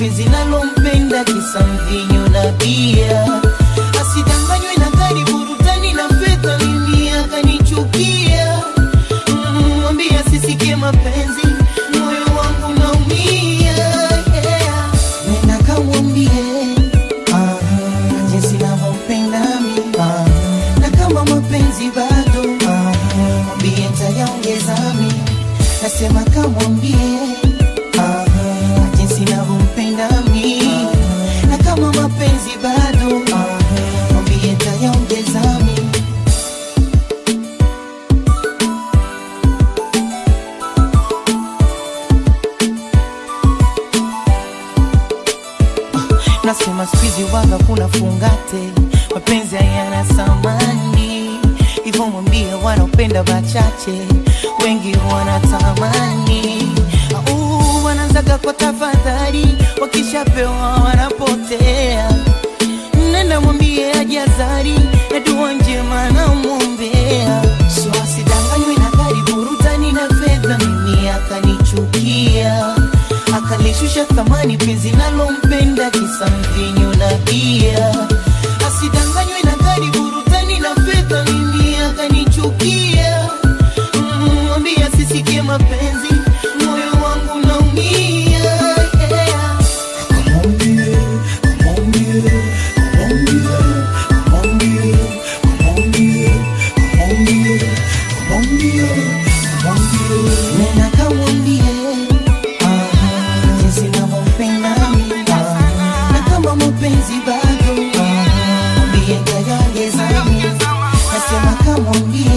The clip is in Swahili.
penzi nalompenda kisa mvinyo na bia asidanganywe na gari burutani na fedha mimi akanichukia Mm, mwambie asisikie mapenzi moyo wangu naumia yeah. nenda kamwambie ah, jinsi navyompenda mi ah, na kama mapenzi bado ah, mwambie ntayaongeza mi nasema kamwambie ah, jinsi navyompenda mi na kama mapenzi bado ah, mwambie ntayaongeza mi nasema skuizi waga kuna fungate mapenzi hayana samani hivyo mwambie wanaopenda wachache wengi wanatamani Au, wanaanzaga kwa tafadhali wakishapewa wanapotea nenda mwambie ajazari na dua njema namwombea so asidanganywe na gari burutani na fedha mimi akanichukia akalishusha thamani penzi nalompenda kisa mvinyo na bia asidanganywe na gari burutani na fedha mimi akanichukia Mm, mwambie asisikie mapenzi moyo wangu naumia yeah. nena kamwambie ah, jinsi navyompenda mi ah, na kama mapenzi bado ah, mwambie ntayaongeza mi nasema kamwambie